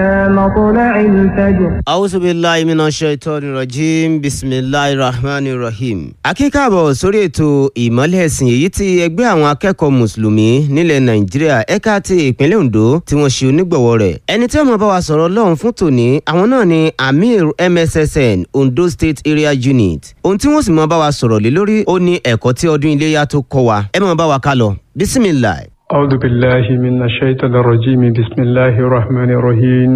مطلع الفجر Awusu billahi mina shaitani rajim bisimilahi rahmani rahim. Akíkàbọ̀ sórí ètò ìmọ́lẹ̀ ẹ̀sìn èyí tí ẹgbẹ́ àwọn akẹ́kọ̀ọ́ mùsùlùmí nílẹ̀ Nàìjíríà ẹ̀ka ti ìpínlẹ̀ Ondo tí wọ́n ṣe onígbọ̀wọ́ rẹ̀. Ẹni tí ó máa bá wa sọ̀rọ̀ lọ́hùn fún tòní àwọn náà ni Amir MSSN Ondo State Area Unit. Ohun tí wọ́n sì máa bá wa sọ̀rọ̀ lé lórí ó ní ẹ̀kọ́ tí ọdún iléyà tó kọ́ wa. Ẹ máa bá wa ká lọ. Bisimilahi. أعوذ بالله من الشيطان الرجيم بسم الله الرحمن الرحيم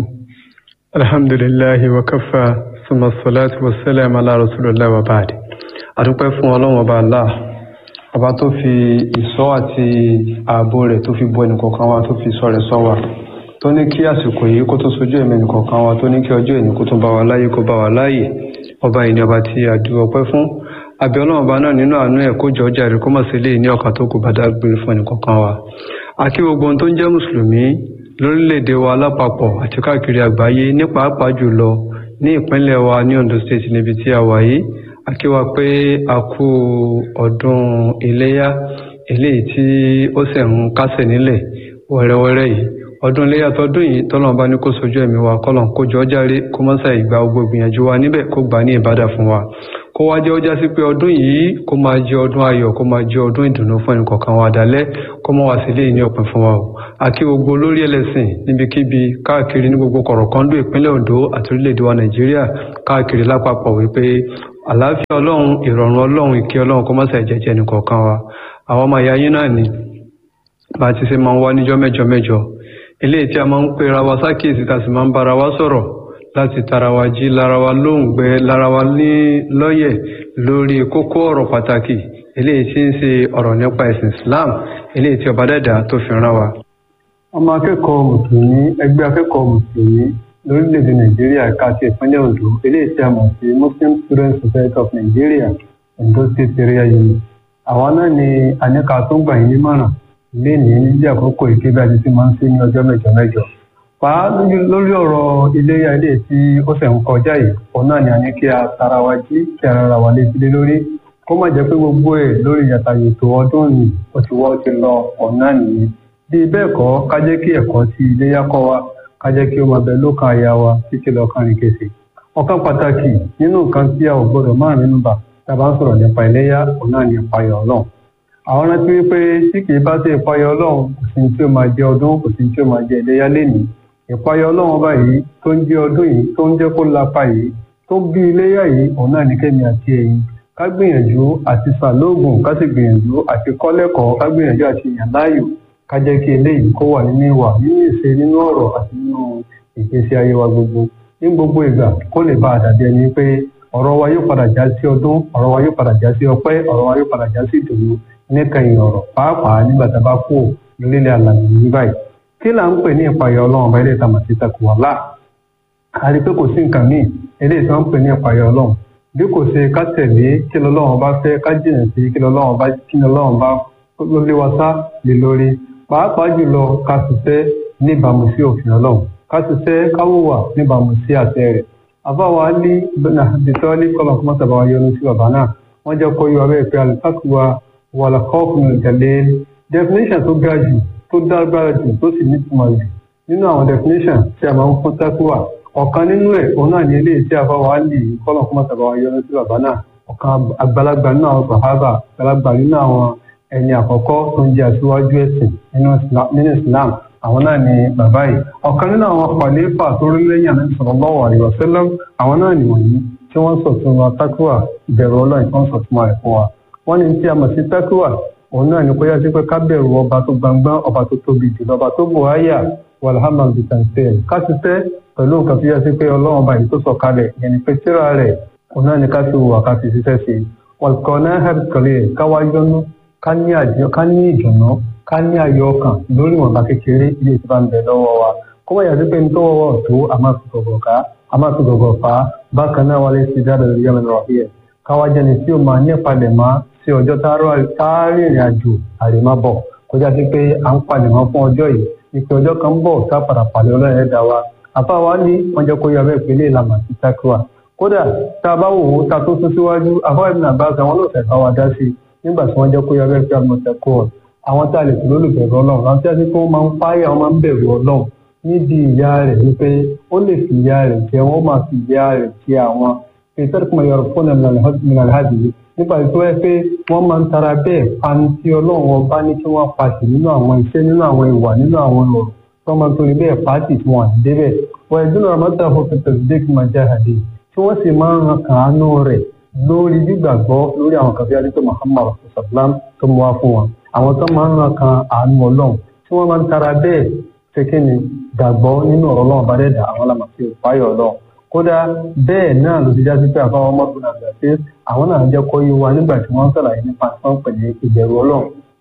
الحمد لله وكفى ثم الصلاة والسلام على رسول الله وبعد adúpẹ́ fún ọlọ́run ọba allah ọba tó fi ìṣọ́ àti ààbò rẹ̀ tó fi bo ẹnìkọ̀ọ̀kan wa tó fi ìṣọ́ rẹ̀ ṣọ́ wa tó ní kí àsìkò yìí kó tó sojú ẹ̀mí ẹnìkọ̀ọ̀kan wa tó ní kí ọjọ́ ẹ̀ní kó tó bá wa láyé kó bá wa láyè ọba yìí ni ọba tí a dúró ọpẹ́ fún àbí ọlọ́run ọba náà nínú àánú ẹ̀ kó jọ ọjà rẹ̀ kó mọ̀ sí ilé ní ọ̀kan tó kù bá dágbére fún ẹnìkọ̀ọ̀kan wa àti gbogbo ohun tó ń jẹ́ mùsùlùmí lórílẹ̀‐èdè wa lápapọ̀ àti káàkiri àgbáyé ní pàápàá jùlọ ní ìpínlẹ̀ wa ní Ondo State níbi tí a wà yìí a kí wa pé a kú ọdún iléyá eléyìí tí ó sì ń kásẹ̀ nílẹ̀ wẹ́rẹ́wẹ́rẹ́ yìí ọdún iléyá tọdún yìí tọ́lọ́n bá ní kó sojú ẹ̀mí wa kọ́lọ́n kó jọ járe kó mọ́sá ìgbà gbogbo ìgbìyànjú wa níbẹ̀ kó gbà ní ìbádà fún wa kó wá jẹ́ ó já sí pé ọdún yìí kó máa jẹ́ ọdún ayọ̀ kó máa jẹ́ ọdún ìdùnnú fún ẹnìkọ̀ọ̀kan wa dálẹ́ kó mọ́ wá sí ilé ní ọ̀pìn fún wa o àkí gbogbo olórí ẹlẹ́sìn níbikíbi káàkiri ní gbogbo kọ̀rọ̀kọ́ndù ìpínlẹ̀ Ondo àti orílẹ̀-èdè wa Nàìjíríà káàkiri lápapọ̀ wípé àlàáfíà Ọlọ́run ìrọ̀rùn Ọlọ́run ìkẹ́ Ọlọ́run kó má ṣe jẹ́jẹ́ ẹnìkọ̀ọ̀kan wa àwọn ọmọ ìyá yín náà ni bá a ti ṣe máa ń wá níjọ́ mẹ́jọ mẹ́jọ eléyìí tí a máa ń pera wa sákèsì tá a sì máa ń bára wa sọ̀rọ̀ láti tara wa jí lára wa lóǹgbẹ lára wa ní lọ́yẹ̀ lórí kókó ọ̀rọ̀ pàtàkì eléyìí tí ń ṣe ọ̀rọ̀ nípa ẹ̀sìn Islam eléyìí tí ọba dẹ́dà tó fi rán wa. ọmọ akẹ́kọ̀ọ́ mùsùlùmí ẹgbẹ́ akẹ́kọ̀ọ́ mùsùlùmí lórílẹ̀‐èdè Nàìjíríà ẹ̀ka ti ìpínlẹ̀ Ondo eléyìí tí a mọ̀ sí Muslim Student Society of Nigeria Ondo State Area Unit. àwa náà ni àníkà tó gbà yín nímọ̀ràn lénìí níbi àkókò ìkébí àti tí máa ń ṣe ní ọjọ́ mẹ́jọ mẹ́jọ pa lórí ọ̀rọ̀ iléyà ilé tí ó ṣẹ̀ ń kọjá yìí òun náà ni a ní kí a tara wa jí kí ara ra wa létí lé lórí kó má jẹ́ pé gbogbo ẹ̀ lórí yàtà ètò ọdún ni ó ti wọ́ ti lọ òun náà nìyí bí bẹ́ẹ̀ kọ́ ká jẹ́ kí ẹ̀kọ́ tí iléyà kọ́ wa ká jẹ́ kí ó máa bẹ lókàn àyà wa títí lọ́kàn rìn kèsì ọ̀kan pàtàkì nínú nǹkan tí a ò gbọdọ̀ máa nínú bà tá a bá ń sọ̀rọ̀ nípa iléyà òun náà ni ìpayọ̀ ọlọ́run àwọn rántí wípé tí kì í bá sí ìpayọ̀ ọlọ́run kò sí tí ó máa jẹ ọdún kò sí tí ó máa jẹ iléyà lénìí ìpayọ̀ ọlọ́run báyìí tó ń jẹ́ ọdún yìí tó ń jẹ́ kó lapa yìí tó bí iléyà yìí òun náà ní kẹ́mi àti ẹ̀yin ká gbìyànjú àti sàlóògùn ká sì gbìyànjú àti kọ́lẹ́kọ̀ọ́ ká gbìyànjú àti yàn láàyò ká jẹ́ kí eléyìí kó wà nínú ìwà nínú ìṣe nínú ọ̀rọ̀ àti nínú ìgbésí ayé wa gbogbo ní gbogbo ìgbà kó lè bá àdàbí ẹni pé ọ̀rọ̀ wa yóò padà já sí ọdún ọ̀rọ̀ wa yóò padà já sí ọpẹ́ ọ̀rọ̀ wa yóò padà já sí ìdùnnú níkẹyìn ọ̀rọ̀ pàápàá nígbà tá a bá kú lórílẹ̀ àlàyé ní báyìí kí là ń pè ní ìpayọ̀ ọlọ́run ọba ilé ìtàmọ̀ sí takuwala a rí pé kò sí nǹkan míì eléyìí tí wọ́n ń pè ní ìpayọ̀ ọlọ́run bí kò ṣe ká tẹ̀lé kí lọ́lọ́run bá fẹ́ ká jìnà sí kí lọ́lọ́run bá kí lọ́lọ́run bá ló lé wa sá lé lórí pàápàá jùlọ ká ṣiṣẹ́ níbàámu sí òfin ọlọ́run ká ṣiṣẹ́ ká wùwà níbàámu sí àṣẹ rẹ̀ àbáwá ní bìtọ́lí kọ́lọ̀ kọ́mọ́tàbá wa yọnu sí bàbá náà wọ́n jẹ́ kó yọ abẹ́ pé alùpàkùwà wàlàkọ́ọ̀kù nìjàlẹ́ definition tó ga jù tó dágbára jù tó sì nítumọ̀ jù nínú àwọn definition tí a máa ń fún takuwa ọ̀kan nínú ẹ̀ òun náà ní eléyìí tí a bá wà á lè kọ́lọ̀ fún mọ́tàbá wa yọnu sí bàbá náà ọ̀kan àgbàlagbà nínú àwọn sàhábà àgbàlagbà nínú àwọn ẹni àkọ́kọ́ tó ń jẹ́ aṣíwájú ẹ̀sìn nínú Islam àwọn náà ni bàbá yìí ọ̀kan nínú àwọn khalifa tó rí lẹ́yìn àná sallallahu alaihi wasallam àwọn náà nìwọ̀nyí tí wọ́n sọ̀tún wa takuwa ìbẹ̀rù ọlọ́run tí wọ́n sọ̀tún wa ẹ̀fọ́ wa wọ́n ní tí a mọ̀ sí takuwa òun náà ní kó yá sí pé ká bẹ̀rù ọba tó gbangban ọba tó tóbi jùlọ ọba tó bò áyà walhamdu bitanfẹ́ ká ti tẹ́ pẹ̀lú nǹkan tó yá sí pé ọlọ́run ọba yìí tó sọ kalẹ̀ yẹn ni pé tíra rẹ̀ òun náà ní ká fi wà ká fi ṣiṣẹ́ sí i wọ̀lùkọ́ náà hẹ́p kọ́lé ká wá yọnu ká ní ìdùnnú ká ní ayọ̀ ọkàn lórí ìwọ̀nba kékeré ilé tí bá ń bẹ lọ́wọ́ wa kó wọ́n yà sí pé nítorí wọ́wọ́ tó a máa fi gọ̀gọ̀ ká a máa fi gọ̀gọ̀ fà á bákan náà wálé sí dáadáa lórí yàrá ìrọ̀lẹ́ káwá jẹ́ni tí ó máa ní ìpalẹ̀ mọ́ sí ọjọ́ tá a rìnrìn àjò àrèmábọ̀ kọjá sí pé à ń palẹ̀ mọ́ fún ọjọ́ yìí ìpè ọjọ́ kan ń bọ̀ tá a padà pàdé ọlọ́run ẹ̀dá wa àfa wa ní wọ́n jẹ́ kó yọ abẹ́ ìpínlẹ̀ ìlànà sí takuwa kódà tá a bá wò ó ta tó tún síwájú àfáà ìbùnà bá ga wọn lóòótọ́ ìfà wa dá sí i nígbà tí wọ́n jẹ́ kó yọ abẹ́ ìpínlẹ̀ ìlànà takuwa àwọn tá a lè pè lólùbẹ̀rù ọlọ́run àwọn tí a ti kó máa ń páyà wọn máa ń bẹ̀rù ọlọ́run níbi ìyá rẹ̀ wípé ó lè fi ìyá rẹ̀ jẹ wọ́n máa fi ìyá rẹ̀ jẹ àwọn ìtẹ́rùkùnmọ̀ yọrọ fún ẹ̀mìnàlhàbì nípa tó ẹ pé wọ́n máa ń tara bẹ́ẹ̀ pani tí ọlọ́run ọba ní kí wọ́n pàṣẹ nínú àwọn iṣẹ́ nínú àwọn ìwà nínú àwọn ọ̀rọ̀ tó máa ń torí bẹ́ẹ̀ pàṣẹ tí wọ́n àti débẹ̀ wọ́n ẹ̀dúnà àmọ́tà fún pẹ̀tẹ̀sídẹ́ kí máa jáde tí wọ́n sì máa ń ran kàánú rẹ̀ lórí gbígbàgbọ́ lórí àwọn kan bí adé tó Muhammad sallam tó mú wá fún wọn àwọn tó máa ń ran kan àánú ọlọ́run tí wọ́n máa ń tara bẹ́ẹ̀ ṣe kí ni gbàgbọ́ nínú ọ̀rọ̀ ọlọ́run bá dẹ́dà àwọn làmàfi òpáyọ̀ ọlọ́run kódà bẹ́ẹ̀ náà ló ti já sí pé àbáwọn ọmọbìnrin àgbà pé àwọn náà jẹ́ kó yé wa nígbà tí wọ́n ń sàlàyé nípa tí wọ́n pẹ̀lú ìbẹ̀rù ọlọ́run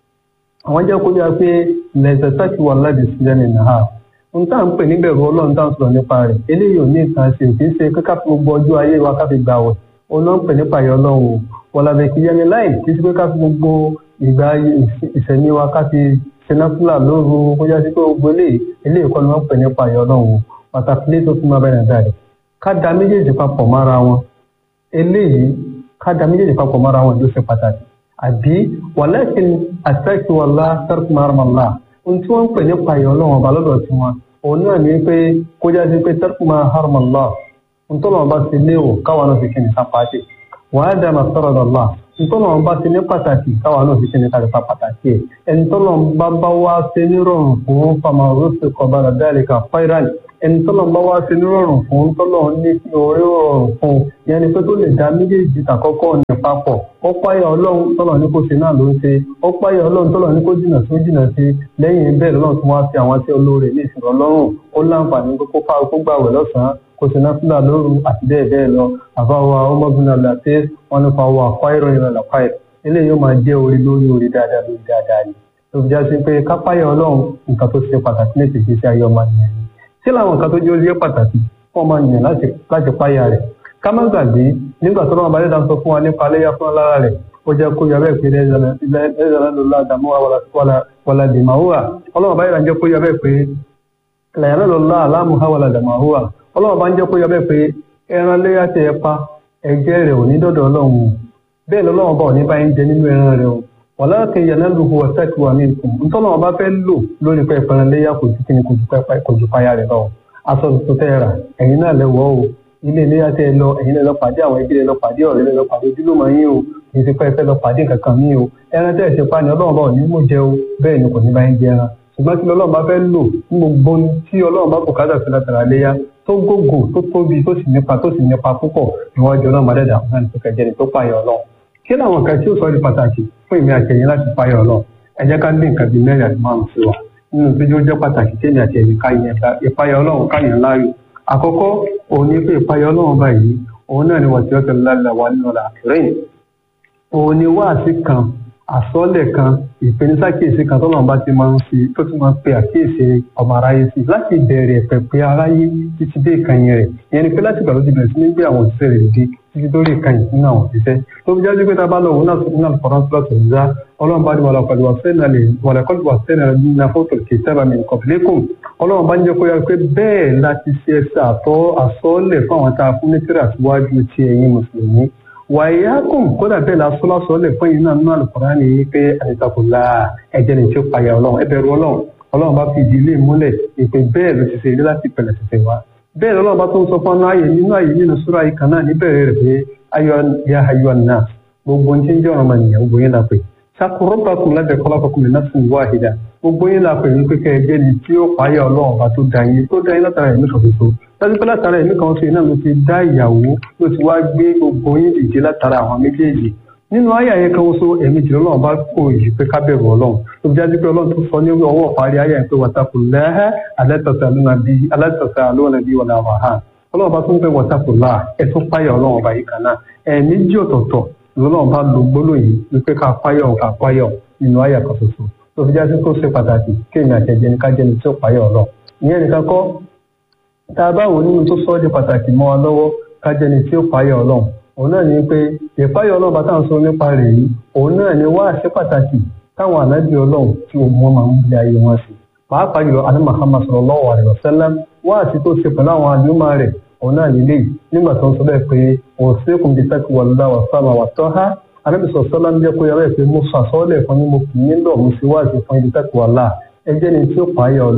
àwọn jẹ́ kó yá pé lẹ́sẹ̀sákì wà láti sílẹ̀ nínú ha n tá à ń pè níbẹ̀rù ọlọ́run tá à ń sọ̀rọ̀ nípa rẹ̀ eléyìí ò ní nǹkan ṣe kì í ṣe kíkà fún gbogbo ọjọ́ ayé wa ká fi gbà wẹ̀ òun náà ń pè nípa ìyá ọlọ́run o wọ̀làbẹ̀ kì í yẹni láì kì í ṣe pé ká fi gbogbo ìgbà ìṣẹ̀mí wa ká fi sinapula lóru kó já sí pé gbogbo eléyìí eléyìí kọ́ ni wọ́n pè nípa ìyá ọlọ́run o pàtàkì lé tó tún máa bẹ̀rẹ̀ dáre ká da méjèèjì papọ̀ mára wọn eléyìí ká da méjèèjì papọ̀ mára wọn ló ṣe pàtàkì àbí wàlẹ́kìn àtẹ́kìwàlá tẹ́rkùmárùmọ́lá ohun tí wọ́n ń pè nípa ìyá ọlọ́run ọba lọ́dọ̀ tí wọn òun náà ní pé kó já sí pé tẹ́rkùmárùmọ́lá ohun tó lọ́wọ́ bá ti léwò káwọn náà fi kí ni ká pàṣẹ wàá dá máa sọ̀rọ̀ dọ̀lá ntọ́nà bá ti ní pàtàkì káwa náà fi ṣe ní kárípa pàtàkì ẹ̀ ẹ̀ntọ́nà bá bá wá ṣe nírọ̀rùn fún fama rúṣì kọ̀bára dáríkà fáíràn ẹ̀ntọ́nà bá wá ṣe nírọ̀rùn fún ntọ́nà ní orí rọrùn fún yẹn ni pé tó lè dá méjèèjì tàkọ́kọ́ ní papọ̀ ó páyà ọlọ́run tọ́nà ní kó ṣe náà ló ń ṣe ó páyà ọlọ́run tọ́nà ní kó jìnà sí ó jìnà sí lẹ́yìn bẹ́ẹ̀ lọ́nà tó wá sí àwọn tí olóore ní ìṣòro ọlọ́run ó láǹfààní kó kó gbàwẹ̀ lọ́sàn-án kò sí náfìlà lóru àti bẹ́ẹ̀ bẹ́ẹ̀ lọ àbáwá ọmọbìnrin àlàtẹ́ wọn nípa wà fáìrọ̀ ìrìn àlàfáì eléyìí yóò máa jẹ́ orí lórí orí dáadáa lórí dáadáa ni tó fi já sí pé kápáyà ọlọ́run nǹkan tó ṣe pàtàkì ní ìtìsí sí ayé ọmọ nìyẹn ni tí làwọn nǹkan tó jẹ́ orí pàtàkì fún ọmọ nìyẹn láti páyà rẹ̀ ká má gbàgbé nígbà tó lọ́wọ́ balẹ̀ dáńsọ fún wa nípa aléyá fún lára rẹ̀ ó jẹ́ kó yọ bẹ́ẹ̀ pé lẹ́yìn ọlọ́wọ́ báyìí jẹ́ kó yọ bẹ́ẹ̀ pé lẹ́yìn lọ́la aláàmúhà wàlá dàmáhùwà ọlọ́wọ́ bá ń jẹ́ kó yọ bẹ́ẹ̀ pé ẹran léyà tẹ ẹ pa ẹ̀jẹ̀ rẹ̀ ò ní dọ̀dọ̀ ọlọ́run o bẹ́ẹ̀ lọ́lọ́wọ́ bá ò ní bá ń jẹ nínú ẹran rẹ̀ o wàlá kẹyà náà lùhù ọ̀sẹ̀kì wà mí kù ntọ́lọ́wọ́ bá fẹ́ lò lórí pé ẹran léyà kò ju kíni kò ju payá rẹ̀ lọ aṣọ tuntun tẹ́ ra ẹ̀yin náà lẹ́wọ́ o ilé léyà tẹ́ ẹ lọ ẹ̀yin náà lọ pàdé àwọn ẹbí rẹ̀ lọ pàdé ọ̀rẹ́ rẹ̀ lọ pàdé ojúlùmọ̀ yín o kì í ṣe pé ẹ fẹ́ lọ pàdé kankan mí o ẹran tẹ́ ẹ ṣe pa ni ọlọ́run bá ò ní mú jẹ o bẹ́ẹ̀ ni kò ní bá ń jẹ ẹran ṣùgbọ́n tí ọlọ́run bá fẹ́ lò ní gbogbo tí ọlọ́run bá bùkátà sí látara léyà tó gògò tó tóbi tó sì nípa tó sì nípa púpọ̀ níwájú ọlọ́run mọ́dẹ́dà fún ẹni tó kẹjẹ ni tó pààyàn ọlọ́run kí làwọn kan tí ó sọ di pàtàkì fún ìmí àtẹ̀yìn láti pààyàn ọlọ́run ẹ jẹ́ ká dín nǹkan bíi mẹ́rin àti márùn sí wa nínú tó jẹ́ ó jẹ́ pàtàkì tí èmi àtẹ̀yìn ká yẹn ìpààyàn ọlọ́run káyàn láàyò àkọ́kọ́ òun ni pé ìpààyàn ọlọ́run báyìí òun náà ni wọ́n ti ọ́ tẹ̀lé lálẹ́ wa nínú ọ̀la àkìrẹ́yìn òun ni wáàsí kan àsọ́lẹ̀ kan ìpenisákèésí kan tó lọ́nà bá ti máa ń fi tó ti máa ń pe àkíyèsí ọmọ aráyé sí láti bẹ̀rẹ̀ pẹ̀pẹ́ aráyé títí dé ìkànnì rẹ̀ ìyẹn ni pé láti ìgbà tó ti bẹ̀rẹ̀ sí ní gbé àwọn òṣìṣẹ́ rẹ̀ dé títí dórí ìkànnì nínú àwọn òṣìṣẹ́ tó fi jáde pé tá a bá lọ òun náà nínú àlùfọ́nrán tó lọ́sọ̀ nígbà ọlọ́run bá ní wàlá pẹ̀lú wàlẹ́kọ́lù wà sẹ́nà nínú fótó kì í sábà mi kọ̀pìlẹ́kùn ọlọ́run bá ń jẹ́ kó yára pé bẹ́ẹ̀ láti ṣe ẹsẹ̀ àtọ́ àsọ́ọ́lẹ̀ fún àwọn tá a fún ní tíra síwájú ti ẹ̀yin mùsùlùmí wàyákùn kódà bẹ́ẹ̀ la sọ́lá sọ́lẹ̀ fún yìí náà nínú àlùkòrán ni pé àdìsàkùnlá ẹ̀jẹ̀ ní tí ó payà ọlọ́run ẹbẹ̀rù ọlọ́run ọlọ́run bá fi ìdílé múlẹ̀ ìpè bẹ́ẹ̀ ló ti ṣe ilé láti pẹ̀lẹ̀ tẹ̀tẹ̀ wá bẹ́ẹ̀ lọ́lọ́run bá tó ń sọ fún ọ́nà ayé nínú ayé nínú súra yìí kan náà níbẹ̀rẹ̀ rẹ̀ pé ayọ̀ ya ayọ̀ náà gbogbo ohun tí ń jẹ́ ọ̀rọ̀ mọ̀ nìyẹn gbogbo yín la pè sakurọ́bàkùn lábẹ́ kọ́lákọ́kùn lè náà sùn wáhìdá gbogbo yín la pè ní pé kẹ́ ẹ jẹ́ ni tí ó payà ọlọ́run bá tó da yín tó da yín látara ẹ̀mí kan ṣoṣo dájú pé látara ẹ̀mí kan ṣe náà ló ti dá ìyàwó ló ti wá gbé gbogbo yín dìde látara àwọn méjèèjì nínú ayé àyè kan ṣoṣo ẹ̀mí jùlọ náà bá kó yìí pé ká bẹ̀rù ọlọ́run tó fi jáde pé ọlọ́run tó sọ ní ọwọ́ parí ayé àyè pé wàtàkùn lẹ́hẹ́ alẹ́tọ̀sẹ̀ àlóhùn bí wọlé àwọn àhán ọlọ́run bá tún pé wàtàkùn láà ẹ̀ tún páyà ọlọ́run ọba yìí kan náà ẹ̀mí jí ọ̀tọ̀ọ̀tọ̀ lọ́lọ́run bá lo gbólóyìn wípé ká páyọ̀ ká páyọ̀ nínú ayé kan ṣoṣo tó fi jáde tó ṣe pàtàkì kéèyàn àtẹ̀jẹ́ ní ká jẹ́ni tí ó páyọ̀ ọlọ́run ìyẹn nìkan kọ́ tá a bá wò nínú tó sọ ọ́ di pàtàkì mọ́ wa lọ́wọ́ ká jẹ́ni tí ó páyọ̀ ọlọ́run òun náà ní pé ìpáyọ̀ ọlọ́run bá táwọn sọ nípa rẹ̀ yìí òun náà ní wá àṣẹ pàtàkì táwọn ànábì ọlọ́run tí òun máa ń bí ayé wọn sí pàápàá jùlọ àní Muhammad sallallahu alaihi wasallam wá àṣẹ tó ṣe pẹ̀lú àwọn àdúmọ̀ rẹ̀ òun náà nílé nígbà tó ń sọ bẹ́ẹ̀ pé òun sí kùn bí sẹ́kù wàlúwà wà sábà wà tọ́ ha ànábì sọ sọ́lá ń jẹ́ kó yára ẹ̀ pé mo sọ àsọ́ọ́lẹ̀ fún yín mo kì í nílò mo sì wá àṣẹ fún ibi sẹ́kù wàlá ẹ jẹ́ ni tí ó pààyà ọlọ́run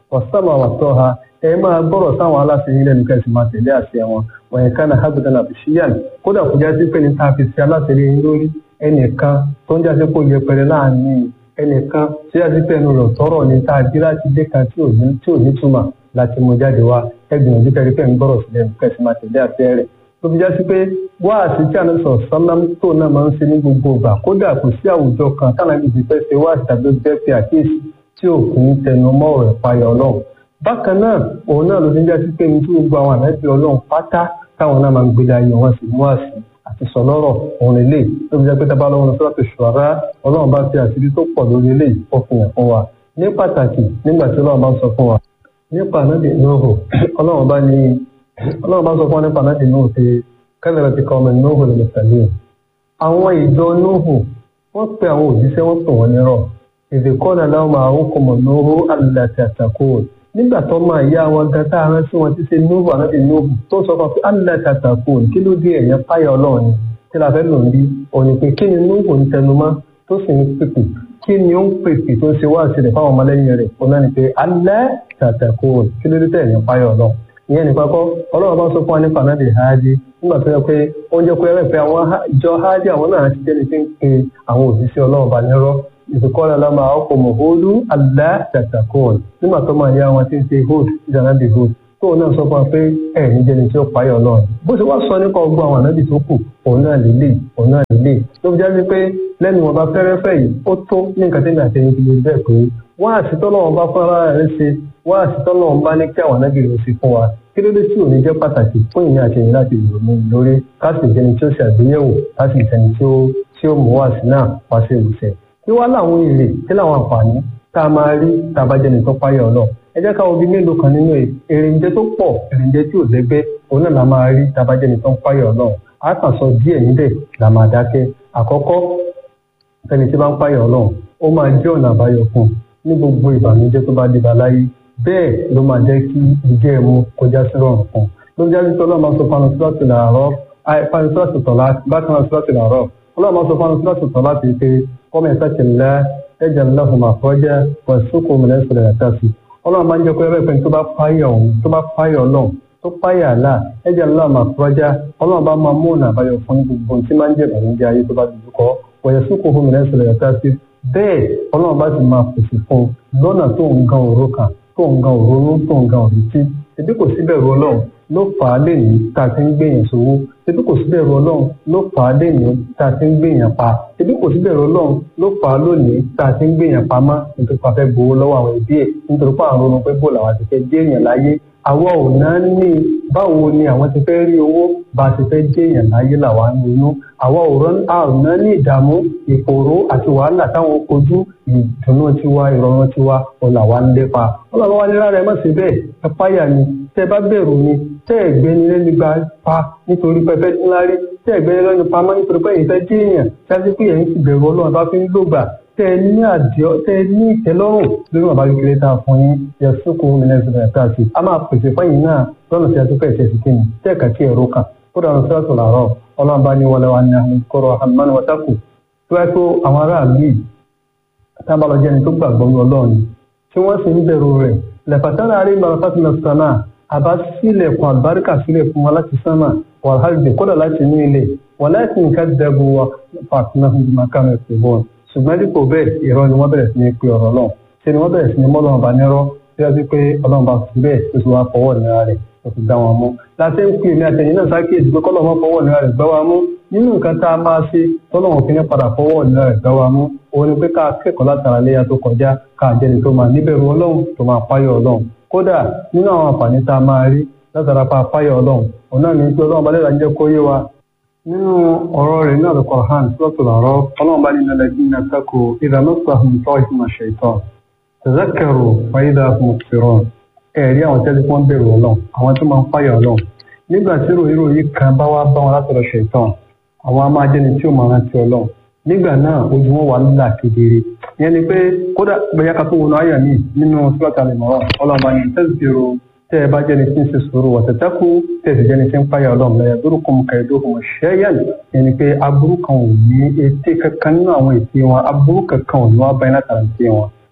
wàsámà wàtọ́ ha ẹ máa gbọ́rọ̀ sáwọn aláṣẹ yín lẹ́nu kẹ́sì máa tẹ̀lé àṣẹ wọn wọ̀nyẹn kánà hábìtàn àbíṣíyàn kódà kò já sí pé ní tá a fi ṣe aláṣẹ yín lórí ẹnìkan tó ń jáde kó yẹpẹrẹ láàrin ẹnìkan tí a ti pẹ́ nu rẹ̀ tọrọ ní tá a jí láti dé kan tí ò ní túmọ̀ láti mú jáde wá ẹgbìyànjú kẹrí pẹ́ ń gbọ́rọ̀ sílẹ̀ kẹ́sì máa tẹ̀lé àṣẹ rẹ̀ tó fi já sí pé wáàsí tí àná sọ sọlám tó náà máa ń ṣe ní gbogbo ìgbà kódà kò sí àwùjọ kan táwọn ibi ti fẹ́ ṣe wáàsí tàbí bẹ́ẹ̀ fi àkíyèsí tí ò kì í tẹnu mọ́ ọ̀rọ̀ ìpayà ọlọ́run bákan náà òun náà ló ti ń já sí pé ní tí gbogbo àwọn àmẹ́bí ọlọ́run pátá táwọn náà máa ń gbélé ayé wọn sì mú àsì àti sọlọ́rọ̀ òun lélẹ̀ tó fi jẹ́ pé tábà lọ́wọ́ sọ́dọ̀ tó ṣùwárá ọlọ́run bá fi àṣírí tó pọ̀ lórí eléyìí ó fi hàn fún wa ní pàtàkì nígbà tí ọlọ́run bá sọ fún wa nípa ànábì nóòhù ọlọ́run bá ní ọlọ́run bá sọ fún wa nípa ànábì nóòhù pé kẹ́lẹ́rẹ́ ti kọ́ ọmọ nóòhù lè tẹ̀lé àwọn ìjọ nóòhù wọ́n pe àwọn òjíṣẹ́ wọ́n pè wọ́n nírọ̀ èdè kọ́nà láwọn máa ń kọ́ mọ̀ nóòhù alàtì àtàkó nígbà tó máa yá wọn gan tá a rán sí wọn ti ṣe nóòhù ànábì nóòhù tó sọ fún alàtì àtàkó kí ló dé ẹ̀yẹ páyà ọlọ́run ni tí la fẹ́ lò ń bí òní pé kí ni nóòhù ń tẹnumọ́ tó sì ń pèpè kí ni ó ń pèpè tó ń ṣe wá sílẹ̀ fáwọn ọmọlẹ́yìn rẹ̀ òun náà ni pé alẹ́ tàtàkó kí ló dé tẹ̀ ẹ̀yẹ páyà ọlọ́run ìyẹn nìkan kọ́ ọlọ́run bá sọ fún wa nípa náà lè háàdì nígbà tó yẹ pé oúnjẹ pé ẹrẹ́ pé àwọn ìjọ háàdì àwọn náà ti jẹ́ni tí ń pe àwọn òṣìṣẹ́ ọlọ́run bá nírọ́ ìsìnkọ́lá lámà ọkọ̀ mọ̀hóòdù alá tàtàkùn nígbà tó máa yá wọn tí ń ṣe hood ìdáná bí hood tóun náà sọ fún wa pé ẹ ní jẹ́ni tí ó payọ̀ ọlọ́run bó ṣe wá sọ nípa ọgbọ́n àwọn ànábì tó kù òun náà lélẹ̀ òun náà lélẹ̀ ló fi jáde pé lẹ́nu wọn bá fẹ́rẹ́fẹ́ yìí ó tó ní nǹkan tí mi àtẹ̀yìn ti lè bẹ́ẹ̀ pé wọ́n àṣìtọ́ lọ́wọ́ bá fún ara rẹ̀ ṣe wọ́n àṣìtọ́ lọ́wọ́ bá ní kí àwọn ànábì rẹ̀ ṣe fún wa kí ló dé tí òní jẹ́ pàtàkì fún ìní àtẹ̀yìn láti ìrònú lórí ká sì jẹni tí ó ṣe àgbéyẹ̀wò ká sì jẹni tí ó tí ó mú wá sí náà wá sí ìrùsẹ̀. kí wá láwọn èrè kí láwọn àǹfààní tá a máa rí tá a bá jẹni tó páyà ọ̀nà ẹ jẹ́ ká wo bí mélòó kan nínú èrèǹjẹ tó pọ̀ èrèǹjẹ tí ò lẹ́gbẹ́ òun náà la máa rí tá a bá jẹni tó páyà ọ̀nà a kàn sọ díẹ̀ níbẹ̀ là máa dákẹ́ àkọ́kọ́ ẹni tí bá ń páyà ọ̀nà ó máa jẹ́ ọ̀nà àbáyọ fún ní gbogbo ìbànújẹ́ tó bá dé bá láyé bẹ́ẹ̀ ló máa jẹ́ kí ìjẹ́ ẹ̀mú kọjá sí rọrùn fún un ló ń jáde tó ọlọ́run máa sọ fanu síláàtì làárọ̀ fanu síláàtì tọ̀lá bákan náà síláàtì làárọ̀ ọlọ́run máa sọ fanu síláàtì tọ̀lá ti pé kọ́mọ ẹ̀sẹ̀ ti lẹ́ ẹ̀jẹ̀ ńláhùn máa fọ́jà wọ́n sókò mìíràn ìṣẹ̀lẹ̀ ẹ̀ka sí ọlọ́run máa ń jẹ́ pé ẹ̀rẹ́ pẹ̀lú tó bá páyà ọ̀hún tó bá páyà ọlọ́run tó páyà àlà ẹ̀jẹ̀ ńlá máa fọ́jà ọlọ́run bá máa mú ọ̀nà àbáyọ fún gbogbo tí máa ń jẹ́ ìbànújẹ́ ayé tó bá dùdú kọ́ wọ̀nyẹ sókò mìíràn ìṣẹ̀lẹ̀ ẹ̀ka sí bẹ́ẹ̀ ọlọ́run bá sì máa pèsè fún un lọ́nà tó ń gan òró kan tó ń gan òrónú tó ń gan òrètí ebi kò sí bẹ̀rù ọlọ́run ló fà á lẹ́yìn tá a ti ń gbèyàn sówó ebi kò sí bẹ̀rù ọlọ́run ló fà á lẹ́yìn tá a ti ń gbèyàn pa ebi kò sí bẹ̀rù ọlọ́run ló fà á lónìí tá a ti ń gbèyàn pamọ́ nítorí pé a fẹ́ gbowó lọ́wọ́ àwọn ẹbí ẹ̀ nítorí pé àwọn ronú pé bó làwọn ti fẹ́ jẹ́ èèyàn láyé àwa ò náà ní báwo ni àwọn ti fẹ́ rí owó bá a ti fẹ́ jẹ́ èèyàn láyé làwa ń ronú àwa ò rán àrùnà ní ìdààmú ìfòòró àti wàhálà táwọn kojú ìdùnnú tiwa ìrọ̀rùn tiwa ò làwa ń lépa wọn làwọn wá ní rárá ẹ má ṣe bẹ́ẹ̀ ẹ páyà ni tẹ bá bẹ̀rù ni tẹ ẹgbẹ́ ni lẹ́nu gba pa nítorí pẹpẹ ńlá rí tẹ ẹgbẹ́ ni lẹ́nu pamọ́ nítorí pé ìfẹ́ jẹ́ èèyàn ṣáájú pé ẹ̀yin ti bẹ̀rù ọlọ́run bá fi ń lògbà tẹ ẹ ní àdìọ tẹ ẹ ní ìtẹ́lọ́rùn lórí bàbá kékeré tá a fún yín yẹ sóko mílíọnù ẹ̀ka sí a máa pèsè fẹ́yìn náà lọ́nà tí a tún fẹ́ ṣe sí kíni tẹ́ ẹ̀ka tí ẹ̀rọ kan ó dànù sọ́ọ̀tù làárọ̀ ọlọ́run bá ní wọlé wa ní àwọn kọ́rọ̀ àmánú wọ́tàkù tó wáyé pé àwọn aráàlú yìí tá a bá lọ jẹ́ni tó gbàgbọ́ ní ọlọ́run tí wọ́n sì ń bẹ̀rù rẹ̀ lẹ́fàtàrà àrí ìbáraṣáàtì náà sánà àbá sílẹ̀kùn àlùbáríkà sílẹ̀ fún wa láti sánà wàhálì kódà láti inú ilé wà láti nǹkan dẹ́bu wa fàtínà fún màkàmù ìpèbọn ṣùgbọ́n dípò bẹ́ẹ̀ ìrọ́ ni wọ́n bẹ̀rẹ̀ sí ní pé ọ̀rọ̀ náà ṣe ni wọ́n bẹ̀rẹ̀ sí ní mọ́ ọlọ́run bá nírọ́ bí wọ́n ti pé ọlọ́run bá fi bẹ́ẹ̀ tó ti wá fọwọ́ nira rẹ̀ tó ti dá wọn mú. láti ń pè mí àtẹ̀yìn náà sákèjì pé kọ́lọ́ wọn fọwọ́ nira rẹ̀ gbá wa mú nínú nǹkan tá a máa ṣe tọ́lọ́wọ̀n fi ní padà fọwọ́ nira rẹ̀ gbá wa mú òun ni pé ká kẹ́kọ̀ọ́ látara léyà tó kọjá ká jẹ́ni tó máa níbẹ̀rù ọlọ́run tó máa páyọ̀ ọlọ́run kódà nínú àwọn àǹfààní tá a máa rí látara pa páyọ̀ ọlọ́run òun náà ní pé ọlọ́run bá lẹ́la ń jẹ́ kó yé wa nínú ọ̀rọ̀ rẹ̀ náà lọ́kọ̀ hàn sọ́tò làárọ̀ ọlọ́run bá nínú ẹlẹ́gbẹ́ náà tako ìdánọ́sọ àhùntọ́ ìfúnmọ̀ ṣètọ́ tẹ̀sẹ̀kẹ̀rù fàyídà fún òṣèrọ̀ ẹ̀rí àwọn tẹ́lẹ̀ fún bẹ̀rù ọlọ́run àwọn tó máa ń fáyà ọlọ́run nígbà tí ròyìn ròyìn kan bá wá bá wọn látọ̀rọ̀ ṣètọ́ àwọn a máa jẹ́ni tí ó máa rántí ọlọ́run nígbà náà ojú wọn wà nílà kedere ìyẹn ni pé kódà bẹyà ká tó wọnú àyà mi nínú sílọtà lè mọ ọlọ́run bá ní tẹsíro tẹ ẹ bá jẹni tí ń ṣe sòrò wọtẹtẹkù tẹ ẹ sì jẹni tí ń páyà ọlọ́run lẹ́yìn dúró kọmọ kẹrìndó kọmọ ṣẹyàn ìyẹn ni pé aburú kan ò ní etí kankan nínú àwọn ètí wọn aburú kankan ò ní wọn báyìí látara ètí wọn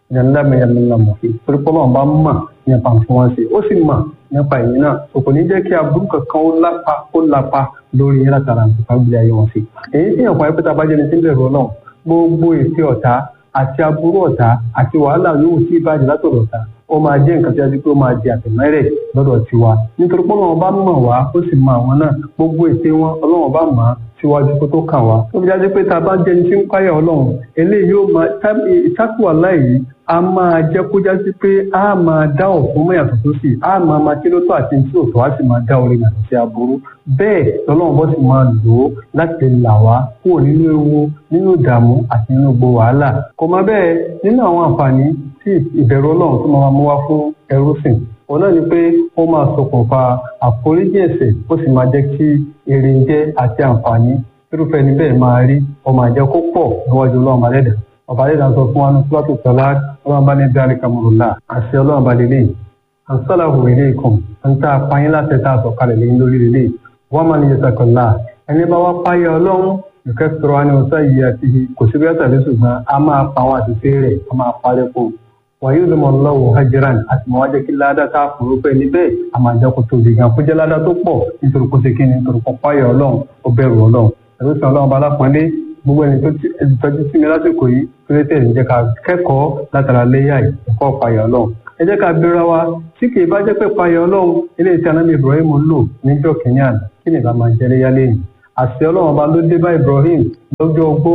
ìdánilẹ́mẹ̀yẹmẹ̀lá mọ̀fí torí pé ọlọ́run bá mọ̀ nípa tí wọ́n ṣe ó sì mọ̀ nípa ìyẹn náà so kò ní jẹ́ kí aburú kankan ó lápá ó lápá lórí yẹn látara nípa gbé ayé wọn sí. èyí tí ìyànfọ́ ayépẹ́tà bá jẹ́ni tí ń bẹ̀rù ọlọ́run gbogbo èsì ọ̀tá àti aburú ọ̀tá àti wàhálà yòówù sí ìbàjẹ́ látọ̀dọ̀ ọ̀tá ó máa jẹ́ nǹkan tí a ti pé ó máa di àtẹ̀mẹ́rẹ̀ lọ́dọ̀ tiwa nítorí pé ọlọ́run bá mọ̀ wá ó sì mọ àwọn náà gbogbo ète wọn ọlọ́run bá mọ̀ á síwájú kó tó kàn wá. ó fi jáde pé tá a bá jẹni tí ń páyà ọlọ́run eléyìí yóò máa ìtakùwà láyìí a máa jẹ́ kó jásí pé a máa dá ọ̀fun mọ́ yàtọ̀ tó sì a máa máa kí ló tó àti tí òtò á sì máa dá orin yàtọ̀ sí aburú bẹ́ẹ̀ lọ́lọ́run bọ́ sì máa lò ó láti là wá kúrò nínú ewu nínú ìdààmú àti nínú gbogbo wàhálà kò má bẹ́ẹ̀ nínú àwọn àǹfààní tí ìbẹ̀rù ọlọ́run tó máa mú wá fún ẹrú sìn òun náà ni pé ó máa ṣokùnfà àforíjì ẹ̀ṣẹ̀ ó sì máa jẹ́ kí èrè jẹ́ àti àǹfààní irúfẹ́ ni bẹ́ẹ̀ máa rí ó máa jẹ́ kó pọ̀ níwájú ọlọ́run alẹ́dà ọba alẹ́dà sọ fún wa ní sọ́tò tọ́lá ọlọ́run bá ní dárí kamurula àṣẹ ọlọ́run bá lélẹ̀ àǹsálàhù ilé ikùn ń tá a pààyàn láti tá a sọ kalẹ̀ lẹ́yìn lórí lélẹ̀ wọ́n máa ní yẹsàkọ̀lá ẹni bá wá páyà ọlọ́run ìkẹ́ sọ̀rọ̀ wa ní ọ̀sá yìí àti kò sí bí ẹ̀sà lẹ́sùn gan a máa pa àwọn àṣìṣe rẹ̀ a máa parẹ́ fún un wàyí ló mọ lọ́wọ́ hajjiran àti mọ̀ wájẹ́ kí ládàá tá a fòrò pé níbẹ̀ a máa jẹ́ kó tóbi gan kó jẹ́ ládàá tó pọ̀ nítorí kó ṣe kí ni nítorí kó páyà ọlọ́run ó bẹ̀rù ọlọ́run ẹ̀rọ sàn ọlọ́run bá lápọ́nlé gbogbo ẹni tó ti tọ́jú sí mi lásìkò yìí tó lè tẹ̀lé jẹ́ ká kẹ́kọ̀ọ́ látara léyà yìí ẹ̀kọ́ páyà ọlọ́run ẹ jẹ́ ká bẹ̀rẹ̀ wa tí kì í bá jẹ́ pé páyà ọlọ́run eléyìí tí anábì Ibrahim lò níjọ́ kìíní àná kí ni ìbá máa jẹ́ léyà lẹ́yìn àṣẹ ọlọ́run ọba ló dé bá Ibrahim lọ́jọ́ ogbó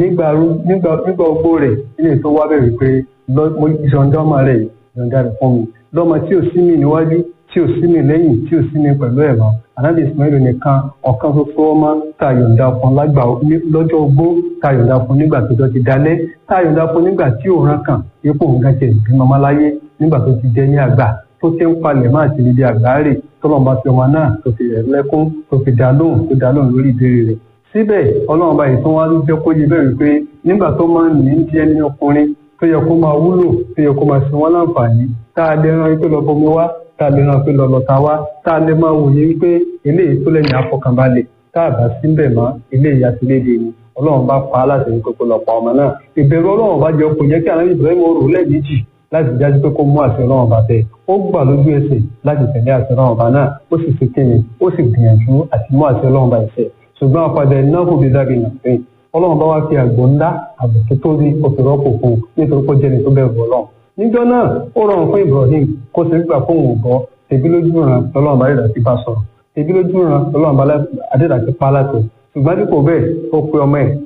nígbà ogbó rẹ̀ ilé tó wá bẹ̀rẹ̀ pé ìṣọ̀ǹda ọmọ rẹ̀ ìṣọ̀ǹda rẹ̀ fún mi lọ́mọ tí ò sí mi níwájú tí ò sí mi lẹ́yìn tí ò sí mi pẹ̀lú ẹ̀ mọ́ anábì Ismail nìkan ọ̀kan ṣoṣo ọmọ tá a yọ̀ǹda fún lágbà lọ́jọ́ ogbó tá a yọ̀ǹda fún nígbà tó ti dalẹ́ tá a yọ̀ǹda fún nígbà tí òun kàn ipò nǹkan tiẹ̀ bí mọ́mọ́ láyé nígbà tó ti jẹ́ ní àgbà tó ti ń palẹ̀ máa ti di àgbáre tọ́lọ́mọ bá fi ọmọ náà tó fi rẹ̀ lẹ́kún tó fi dá lóhùn tó dá lóhùn lórí ìbéèrè rẹ̀ síbẹ̀ ọlọ́run bá yìí tó wá jẹ́ kó yé bẹ́ẹ̀ wípé nígbà tó máa ń ní ń jẹ́ ní ọkùnrin tó yẹ kó máa wúlò tó yẹ kó máa sin wọn láǹfààní tá a lè ran pé lọ bomi wá tá a lè ran pé lọ lọta wá tá a lè máa wòye wípé eléyìí tó lẹ́yìn afọkànbalẹ̀ tá a bá síbẹ̀ mọ́ eléyìí àtìlédè ni ọlọ́run bá pa á láti ní kókó lọ́pàá ọmọ náà ìbẹ̀rù ọlọ́run bá jẹ́ kó jẹ́ kí àwọn Ibrahim rò lẹ́ẹ̀mejì láti jáde pé kó mú àṣẹ ọlọ́run bá tẹ̀ ó gbà lójú ẹsẹ̀ láti tẹ̀lé àṣẹ ọlọ́run bá náà ó sì fi kéde ó sì gbìyànjú àti mú àṣẹ ọlọ́run bá ẹsẹ̀ ṣùgbọ́n àpàdé náà kò fi dábì nà pé ọlọ́run bá wá fi àgbò ńlá àbò tó tóbi oṣù rọ́pò fún un nítorí kó jẹ́ni tó bẹ̀rù ọlọ́run níjọ́ náà ó rọrùn fún Ibrahim kó sì gbà fún òun bọ́ tẹ̀bí lójú ràn lọ́lọ́run bá dẹ̀dà ti bá sọ̀rọ̀ tẹ̀bí lójú ràn lọ́lọ́run bá dẹ̀dà ti pa láti ṣùgbọ́n dípò bẹ́ẹ̀ ó pe ọmọ ẹ̀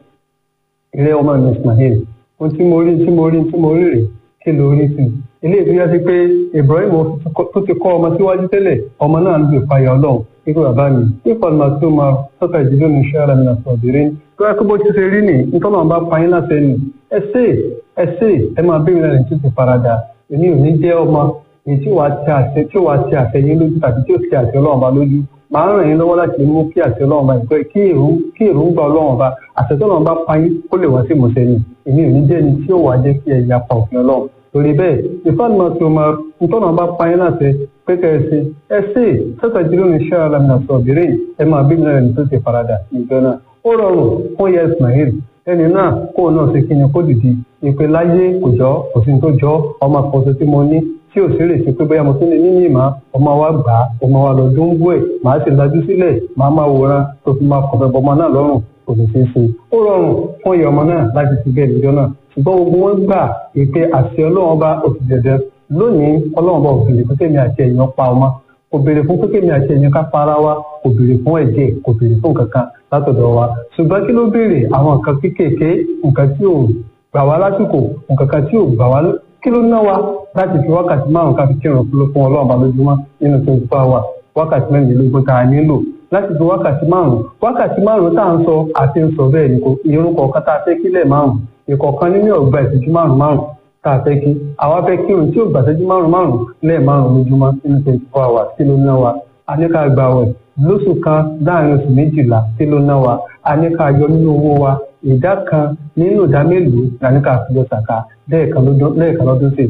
ilé ọmọ mi Ismail ohun tí mo rí tí mo rí tí mo rí rè kí ló rí sí ilé ìtúyà sí pé Ibrahim tó ti kọ́ ọmọ síwájú tẹ́lẹ̀ ọmọ náà ń lè fàyà ọlọ́run ikú bàbá mi nípa ọ̀nà tó máa sọ́kà ìdílé ní iṣẹ́ ara mi náà sọ̀bìrín tó yẹ kó bó ti ṣe rí nì nítorí àwọn bá pa yín láti ẹnu ẹ ṣe ẹ ṣe ẹ máa bí mi lẹ́nu tó ti farada èmi ò ní jẹ́ ọmọ èyí tí wàá ti àṣẹ tí wàá ti àṣẹ yín lójú tàbí tí ó ti àṣẹ ọlọ́run bá lójú màá ràn yín lọ́wọ́ láti mú kí àṣẹ ọlọ́run bá ìpẹ́ kí èròǹgbà ọlọ́run bá àṣẹ tó ọlọ́run bá pa yín kó lè wá sí ìmọ̀ṣẹ́ ni èmi ò ní jẹ́ ẹni tí ó wàá jẹ́ kí ẹ yapa òfin ọlọ́run torí bẹ́ẹ̀ ìfọ́nà tó máa ń tọ́nà bá pa yín láti pé kẹ́ ẹ ṣe ẹ ṣe sọ́tàjúlò ní iṣẹ́ alamina sọ̀bìrì ẹ máa bí mílíọ̀nù tó ti farada níjọ náà ó rọrùn fún yẹ Ismail ẹni náà kó náà ṣe kí ni kó dìdí ìpè láyé kò jọ kò sí tó jọ ọmọ àkọsọ tí mo ní tí ò sí rèsí pé bóyá mo tún lè ní ní ìmọ̀ ọmọ wa gbà á ọmọ wa lọ dún bú ẹ̀ màá sì lajú sílẹ̀ màá máa wòran tó fi máa kọ̀fẹ́ bọmọ náà lọ́rùn kò lè ṣeé ṣe ó rọrùn fún ìyá ọmọ náà láti ti bẹ́ẹ̀ níjọ náà ṣùgbọ́n gbogbo wọn gbà ìpè àṣẹ ọlọ́run bá oṣù dẹ̀dẹ̀ lónìí ọlọ́run bá òbèrè fún kémi àti ẹ̀yàn pa ọmọ kò béèrè fún kémi àti ẹ̀yàn ká para wa kò béèrè fún ẹ̀jẹ̀ kò béèrè fún kankan látọ̀dọ̀ wa ṣùgbọ́n kí ló béèrè àwọn nǹkan kéékèèké nǹkan tí ò gbà wá lásìkò nǹkan kan tí ò gbà wá kí ló ná wa láti fi wákàtí márùn ká fi kírun fún ọlọ́run bá lójúmọ́ nínú twenty four hours wákàtí mẹ́rìnlélógún tá a nílò láti fi wákàtí márùn wákàtí márùn tá à ń sọ àti ń sọ bẹ́ẹ̀ ni kò irun kọ̀ọ̀kan tá a fẹ́ kílẹ̀ márùn ìkọ̀ọ̀kan nínú ọ̀gbà ìṣẹ́jú márùn márùn tá a fẹ́ kí àwa fẹ́ kírun tí ò gbà ìṣẹ́jú márùn márùn lẹ́ẹ̀ márùn lójúmọ́ nínú twenty four hours kí ló ná wa a ní ká gba wẹ̀ lóṣù kan láàrin oṣù méjìlá kí ló ná wa a ní ká yọ nínú owó wa ìdá kan nínú ìdá mélòó la ní ká fi yọ sàkà lẹ́ẹ̀kan lọ́dún sí ni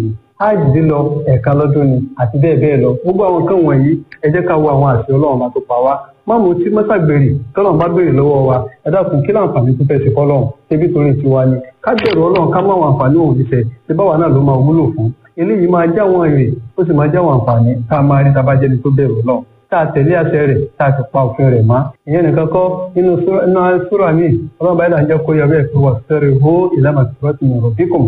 hajj lílọ ẹ̀ẹ̀kan lọ́dún ni àti bẹ́ẹ̀ bẹ́ẹ̀ lọ gbogbo àwọn nǹkan wọ̀nyí ẹ jẹ́ ká wo àwọn àṣẹ ọlọ́run bá tó pa wá má mo tí mọ́sàgbèrè tọ́lọ́run bá béèrè lọ́wọ́ wa ẹ dákun kí láǹfààní tó fẹ́ ṣe fọ́lọ́run ṣebí torí tiwa ni ká bẹ̀rù ọlọ́run ká má àwọn àǹfààní òun níṣẹ́ ṣe báwa náà ló máa wúlò fún eléyìí máa já wọn èrè ó sì máa já wọn àǹfààní tá a máa rí tabajẹ́ni tó bẹ̀rù ọlọ́run tá a tẹ̀lé àṣẹ rẹ̀ tá a ti pa òfin rẹ̀ mọ́. ìyẹn nìkan kọ́ nínú súrà mi ọlọ́run báyìí là ń jẹ́ kó yọ bẹ́ẹ̀ pé wà sẹ́rẹ̀ hó ìlànà tìrọ́tì ní ọ̀rọ̀ bíkùn.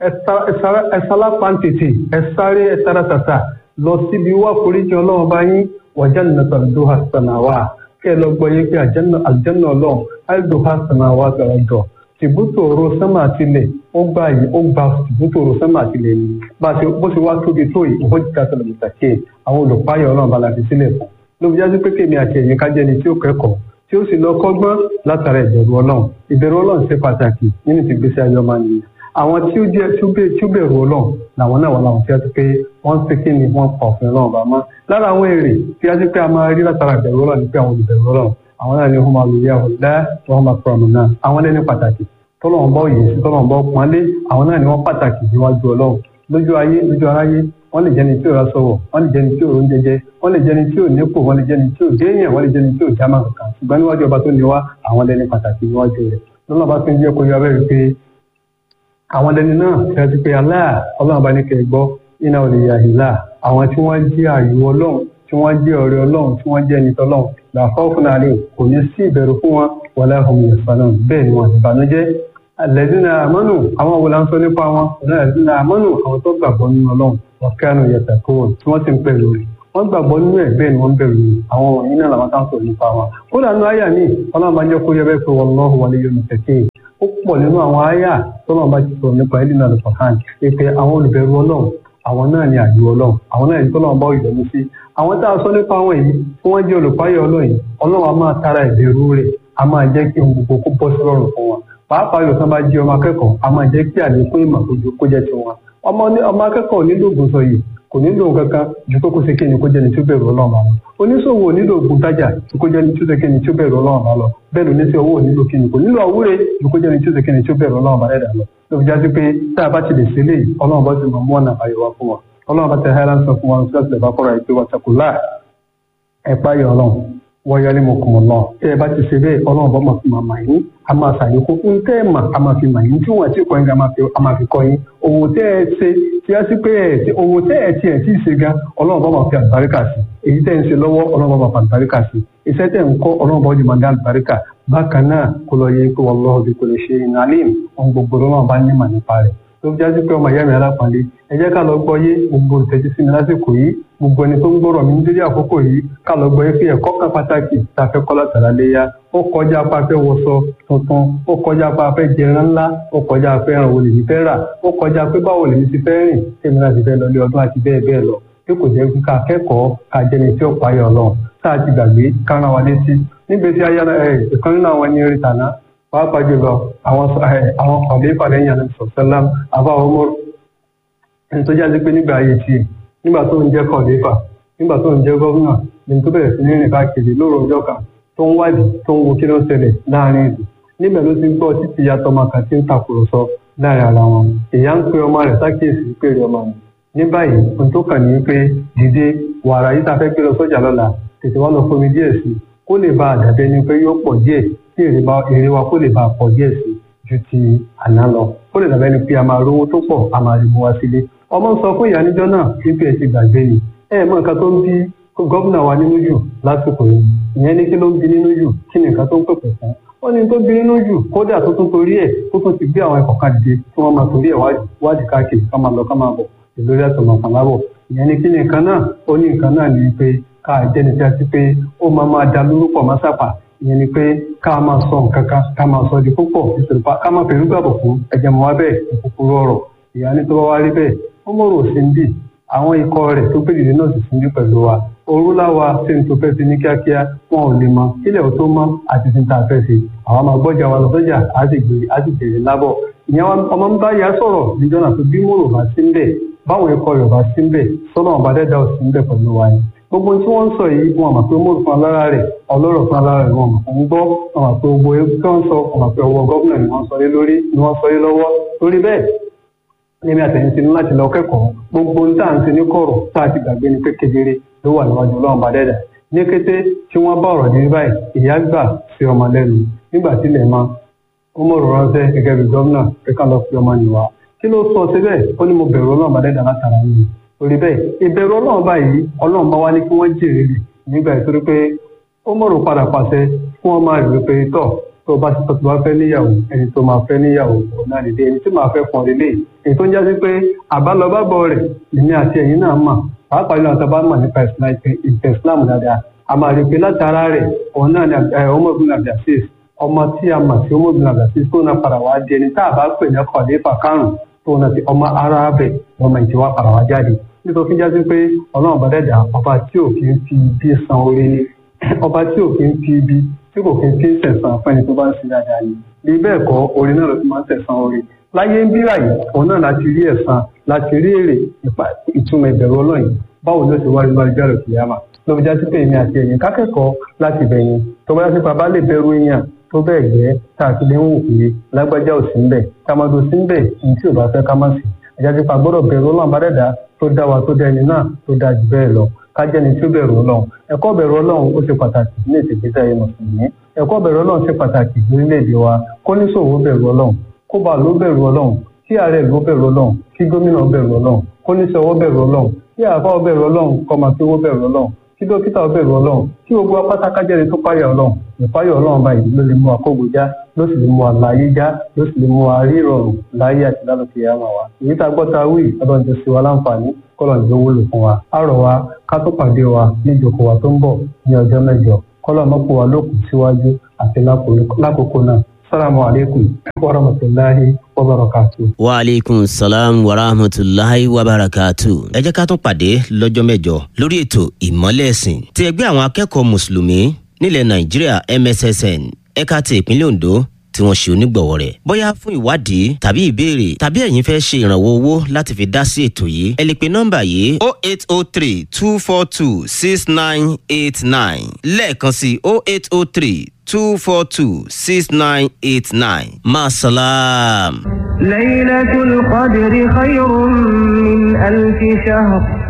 ẹ sálá pàǹtìtì ẹ sáré ẹ sára tàtà lọ síbi wá foríjì ọlọ́run bá yín wọ̀já nìkan tó ha sànàwà kẹ́ ẹ lọ gbọ́ yé pé àjẹ́nà ọlọ́run àìdò ha sànàwà gbàgbọ́ tìbútòrò sánmà àtìlẹ̀ ó gbà yìí ó gba tìbútòrò sánmà àtìlẹ̀ ni bá a ṣe bó ṣe wá tóbi tó yìí ó jìkà sọ̀rọ̀ mùsàkè àwọn olùpáyọ̀ ọlọ́run bá la fi sílẹ̀ fún ló fi jáde pé kémi àti ẹ̀yin ká jẹ́ni tí ó kẹ́kọ̀ọ́ tí ó sì lọ kọ́gbọ́n látara ìbẹ̀rù ọlọ́run ìbẹ̀rù ọlọ́run ṣe pàtàkì nínú ti gbèsè ayé ọmọ nìyẹn àwọn tí ó jẹ́ tí ó bẹ̀rù ọlọ́run làwọn náà wà láwọn tí a ti pé wọ́n ń pé kí ni wọ́n pa òfin ọlọ́run bá mọ́ lára àwọn èrè tí a ti pé a máa rí látara ìbẹ̀rù ọlọ́run ni pé àwọn olùbẹ̀rù ọlọ́run àwọn náà ni wọ́n máa lò yá ọ̀dá wọ́n máa pọ̀ ọ̀nà náà àwọn lẹ́ni pàtàkì tọ́lọ́wọ́n bá òye sí tọ́lọ́wọ́n bá pọ́nlé àwọn náà ni wọ́n pàtàkì níwájú ọlọ́run lójú ayé lójú aráyé wọ́n lè jẹ́ni tí ò ra sọ̀wọ̀ wọ́n lè jẹ́ni tí ò ń jẹjẹ wọ́n lè jẹ́ni tí ò nípò wọ́n lè jẹ́ni tí ò déèyàn wọ́n lè jẹ́ni tí ò jámà kankan ṣùgbọ́n níwájú ọba tó ní wá àwọn lẹ́ni pàtàkì níwájú rẹ̀ lọ́nà bá fi ń jẹ́ kó yọ abẹ́rẹ́ pé àwọn lẹ́ni náà ṣe ti pé aláà ọlọ́run bá ní kẹ́ ẹ gbọ́ iná ò lè yà ìlà àwọn tí wọ́n jẹ́ àyù ọlọ́run tí wọ́n jẹ́ ọ̀rẹ́ ọlọ́run tí wọ́n jẹ́ ẹni tọ́lọ́run làkọ́ fún àlè kò ní sí ìbẹ̀rù fún wọn wọlé ọmọ ìyẹ̀fà náà bẹ́ẹ̀ ni wọn ìbànújẹ́ alẹ́dínà àmọ́nù àwọn wo la ń sọ nípa wọn alẹ́dínà àmọ́nù àwọn tó gbàgbọ́ nínú ọlọ́run ọ̀kẹ́nu yẹtẹ̀ kó wọn tí wọ́n ti ń pẹ̀lú rẹ̀ wọ́n gbàgbọ́ nínú ẹ̀ bẹ́ẹ̀ ni wọ́n bẹ̀rù rẹ̀ àwọn wọ̀nyí náà làwọn táwọn sọ̀rọ̀ nípa wọn. kódà nínú àyà mi ọlọ́run bá jẹ́ kó yẹ bẹ́ẹ̀ pé wọ́n lọ́hùn wọlé yóò ní kẹ̀kẹ́ ó pọ̀ nínú àwọn àyà tọ́lọ́run bá ti sọ̀rọ̀ nípa ẹ̀dínà lọ́sọ̀hán pé àwọn olùbẹ̀rù ọlọ́run àwọn náà ni àjò ọlọ́run àwọn náà ni tọ́lọ́run bá ìdọ̀mú sí àwọn tá a sọ nípa àwọn yìí tí wọ́n jẹ́ olùpáyọ̀ ọlọ́run ọlọ́run a máa tara ìbẹ̀rù rẹ̀ a máa jẹ́ kí ohun gbogbo kó bọ́ sí rọrùn fún wọn pàápàá yóò sábà jí ọmọ akẹ́kọ̀ọ́ a máa jẹ́ kí àlékún ìmọ̀ kó jẹ́ tiwọn ọmọ ọmọ akẹ́kọ̀ọ́ nílò ògùn sọ yìí kò nílò kankan ju pé kó ṣe kéni kó jẹ́ni tí ó bẹ̀rù ọlọ́run bá lọ oníṣòwò nílò ògùn tájà ju kó jẹ́ni tí ó ṣe kéni tí ó bẹ̀rù ọlọ́run bá lọ bẹ́ẹ̀ ló ní sí owó nílò kíni kò nílò àwúre ju kó jẹ́ni tí ó ṣe kéni tí ó bẹ̀rù ọlọ́run bá rẹ̀ dà lọ ló fi jásí pé tá a bá ti lè ṣe léyìí ọlọ́run bá ti mọ̀ mọ́ ọ̀nà àbáyọ wá fún wa ọlọ́run bá tẹ hẹ́rán sọ fún wa ní sílẹ̀ bá kọ́ra ìpè wa takùlá ẹ̀ páyọ̀ ọlọ́run wọ́n yọlé mọ̀ kùn lọ. tẹ́ ẹ bá ti ṣe bẹ́ẹ̀ ọlọ́run bá máa fi máa mà yín a máa ṣàlékún fún tẹ́ ẹ mà a máa fi mà yín tí wọ́n ti kọ́ yín a máa fi kọ́ yín. òwò tẹ́ ẹ ṣe tí a sì pé ẹ òwò tẹ́ ẹ tiẹ̀ tí ì ṣe gan ọlọ́run bá máa fi àlùbáríkà sí èyí tẹ́ ẹ ń ṣe lọ́wọ́ ọlọ́run bá máa fi àlùbáríkà sí iṣẹ́ tẹ́ ẹ ń kọ́ ọlọ́run bá ó di máa dá àlùbáríkà bákan náà kó lọ yẹ pé wallahu bi kulli shay'in alim ohun gbogbo lọ́wọ́ bá ní mà nípa rẹ̀ tó fi jáde pé ọmọ ìyá mi alápàdé ẹ jẹ́ ká lọ gbọ́ yé gbogbo ìtẹ́jú sí mi lásìkò yìí gbogbo ẹni tó ń gbọ́rọ̀ mi nítorí àkókò yìí ká lọ gbọ́ yé pé ẹ̀kọ́ kan pàtàkì tá a fẹ́ kọ́ látara léyà ó kọjá apá fẹ́ wọṣọ tuntun ó kọjá apá fẹ́ jẹran ńlá ó kọjá afẹ́ ràn wọlé mi fẹ́ rà ó kọjá pé báwo lèmi ti fẹ́ rìn tèmi náà ti fẹ́ lọ lé ọdún àti bẹ́ẹ̀ bẹ́ẹ̀ lọ bí kò jẹ́ ká kẹ́kọ̀ọ́ ká jẹni tí ó payọ̀ lọ tá a ti gbàgbé ká rán wa létí nígbèsí ayé ìkan nínú àwọn ẹni rí tàná pàápàá jùlọ àwọn àwọn kọ̀ọ̀lẹ́fà lẹ́yìn àná sọ̀sẹ́lám àbá ọmọ ẹni tó jáde pé nígbà ayé tiẹ̀ nígbà tó ń jẹ́ kọ̀ọ̀lẹ́fà nígbà tó ń jẹ́ gọ́vùnà ní tó bẹ̀rẹ̀ sí ní rìn káàkiri lóru ọjọ́ kan tó ń wádìí tó ń wo kí ló ń ṣẹlẹ̀ láàrin ìlú níbẹ̀ ló ti gbọ́ títí ìyá tọmọ kan tí ń takùrọ̀sọ láàrin ara wọn ìyá ń pe ọmọ rẹ̀ sákèésí péré ọmọ mi ní báyìí ohun tó kàn ní pé dìde wàrà yìí ta fẹ́ gbé lọ sọ́jà lọ́la tètè wá lọ fomi díẹ̀ sí kó lè bá àdàbẹ́ ni pé yóò pọ̀ díẹ̀ kí èrè wa kó lè bá a pọ̀ díẹ̀ sí ju ti àná lọ kó lè dàbẹ́ ni pé a máa rówó tó pọ̀ a máa rí mu wá sílé ọmọ ń sọ fún ìyá níjọ́ náà wípé ẹ ti gbàgbé ni ẹ mọ nǹkan tó ń bí gómìnà wa nínú jù lásìkò yìí ìyẹn ní kí ló ń bí nínú jù kí ni nǹkan tó ń pèpè fún ó ní tó bí nínú jù kódà tó tún torí ẹ̀ tó tún ti gbé àwọn ẹ̀kọ́ kan dìde tí wọ́n máa torí ẹ̀ wádìí káàkiri ká máa lọ ká máa bọ̀ ìlórí àtọ̀nà kan lábọ̀ ìyẹn ní kí ni nǹkan náà ó ní nǹkan náà ní pé ká jẹ́ni tí a ti pé ó máa máa da lórúkọ máa sápà ìyẹn ni pé ká máa sọ nǹkan kan ká máa sọ di púpọ̀ nítorí ká máa fẹ̀rù gbàbọ̀ fún ẹ̀jẹ̀ mọ́ wá bẹ́ẹ̀ ìkúkúrú ọ̀rọ̀ ìyá ní tó bá wá rí bẹ́ẹ̀ ó mọ̀rọ̀ sí ń bì àwọn ikọ̀ rẹ̀ tó gbé dìde náà sì sí ń bí pẹ̀lú wa òru láwa ṣe ń tó fẹ́ sí ní kíákíá wọn ò lè mọ kílẹ̀ tó mọ́ àti ti ń ta fẹ́ sí àwọn máa gbọ́jà wa lọ sọ́jà á sì gbé á sì bèrè lábọ̀ ìyẹn ọmọ ń bá ya sọ̀rọ̀ níjọ́ náà tó bí mòrò bá sí ń bẹ̀ báwọn ikọ̀ rẹ̀ bá sí ń bẹ̀ sọ́nà ọba dẹ́dá ò sí ń bẹ̀ pẹ̀lú wa yẹn gbogbo tí wọ́n ń sọ yìí wọn àmọ̀ pé mòrò fún alára rẹ̀ ọlọ́rọ̀ fún alára rẹ̀ wọn àmọ̀ ń gbọ́ wọn àmọ̀ pé gbogbo ewu tí wọ́n sọ wọn àmọ̀ pé ọwọ́ gọ́vùnà ni wọ́n sọ lé lórí ni wọ́n sọ lé lọ́wọ́ lórí bẹ́ẹ̀ èmi àtẹ̀yìn ti ní láti lọ kẹ́kọ̀ọ́ gbogbo ohun tá à ń ṣe ní kọ̀rọ̀ tá a ti gbàgbé ni pé kedere ló wà níwájú ọlọ́run bá dẹ́dà ní kété tí wọ́n bá ọ̀rọ̀ dé báyìí ìyá gbà sí ọmọ lẹ́nu nígbà tí ilẹ̀ máa ó mọ̀rọ̀ ránṣẹ́ gẹ́gẹ́ bí gómìnà pé ká lọ fi ọmọ nìwá kí ló sọ síbẹ̀ ó ní mo bẹ̀rù ọlọ́run bá dẹ́dà látara yìí torí bẹ́ẹ̀ ìbẹ̀rù ọlọ́run báyìí ọlọ́run bá wá ní kí wọ́n jèrè rè nígbà ìtorí pé ó mọ̀rọ̀ padà pàṣẹ kí wọ́n máa rí pé tọ̀ tó bá ti tọ́tù bá fẹ́ níyàwó ẹni tó máa fẹ́ níyàwó òun náà nìdí ẹni tí máa fẹ́ pọ̀ lélẹ̀ èyí tó ń jásí pé àbálọ́bábọ̀ rẹ̀ èmi àti ẹ̀yin náà mà pàápàá ìlú àtàbá mà nípa ìtẹ̀ islam dáadáa a máa rí i pé látara rẹ̀ òun náà ni ọmọbìnrin abdulaziz ọmọ tí a mà sí ọmọbìnrin abdulaziz tó náà padà wá di ẹni tá a bá pè ní kọ̀ọ̀lẹ́fà karùn-ún tó náà ti ọmọ ara bẹ̀ ọmọ ìtìwá padà wá jáde nítorí jásí pé ọlọ́run bá dẹ̀dà ọba tí ò kí ń fi ibi san orí ni ọba tí ò kí ń fi ibi tí kò kí ń fi sẹ̀sán fẹ́ni tó bá ń sin dáadáa ni bí bẹ́ẹ̀ kọ́ orin náà ló ti máa ń sẹ̀sán orí láyé ń bíra yìí òun náà láti rí ẹ̀san láti rí èrè nípa ìtumọ̀ ìbẹ̀rù ọlọ́run báwo ló ti wá nínú àjọyọ̀ kìyàmà ló fi jásí pé èmi àti ẹ̀yin kákẹ́kọ̀ọ́ láti bẹ̀yìn tó bá jásí pa bá lè bẹ̀rù èèyàn tó bẹ́ẹ̀ gẹ́ tá a ti lè ń wò pé lágbájá ò sí ń bẹ̀ tamado sí ń bẹ̀ ní tí ò bá fẹ́ ká má sí àjásí pa gbọ́dọ̀ bẹ̀rù ọlọ́run bá dẹ̀dá tó dá wa tó dá ẹni náà tó dá jù bẹ́ẹ̀ lọ kájẹ́ni tí ó bẹ̀rù ọlọ́run ẹ̀kọ́ bẹ̀rù ọlọ́run ó ṣe pàtàkì ní ìṣègbésí ayé mùsùlùmí ẹ̀kọ́ bẹ̀rù ọlọ́run ṣe pàtàkì lórílẹ̀‐èdè wa kó níṣòwò bẹ̀rù ọlọ́run kó bá ló bẹ̀rù ọlọ́run kí ààrẹ ló bẹ̀rù ọlọ́run kí gómìnà bẹ̀rù ọlọ́run kó níṣòwò bẹ̀rù ọlọ́run kí àbá bẹ̀rù ọlọ́run kó máa fi owó bẹ̀rù ọlọ́run kí dókítà bẹ̀rù ọlọ́run kí gbogbo apátákájẹ́ni tó páyà ọlọ́run ìpáyà ọlọ́run báyìí ló lè mú àkógo já ló sì lè mú àlàyé já ló sì lè mú àárí ìrọ̀rùn láyé àti lálùkì yàmà wa èyí tá a gbọ́ ta wí ọlọ́run ti ṣe wa láǹfààní kọ́lọ́run tó wúlò fún wa á rọ̀ wa ká tó pàdé wa ní ìjókòó wa tó ń bọ̀ ní ọjọ́ mẹ́jọ kọ́lọ́run mọ́pọ̀ wa lókun síwájú àti lákòókò náà salamu alaikum wa rahmatulahi wa barakatu. wa aleykum salaam wa rahmatulahi wa barakatu. ẹ jẹ́ ká tún pàdé lọ́jọ́ mẹ́jọ lórí ètò ìmọ́lẹ̀ ẹ̀sìn ti ẹgbẹ́ àwọn akẹ́kọ̀ọ́ mùsùlùmí nílẹ̀ nàìjíríà mssn ẹ̀ka ti ìpínlẹ̀ ondo tí wọ́n ṣe onígbọ̀wọ́ rẹ̀. bóyá fún ìwádìí tàbí ìbéèrè tàbí ẹ̀yin fẹ́ ṣe ìrànwọ́ owó láti fi dá sí ètò yìí ẹ lè pe nọ́mbà yìí o eight o three two four two six nine eight nine lẹ́ẹ̀kan sí o eight o three two four two six nine eight nine masalam. ليلة القدر خير من ألف شهر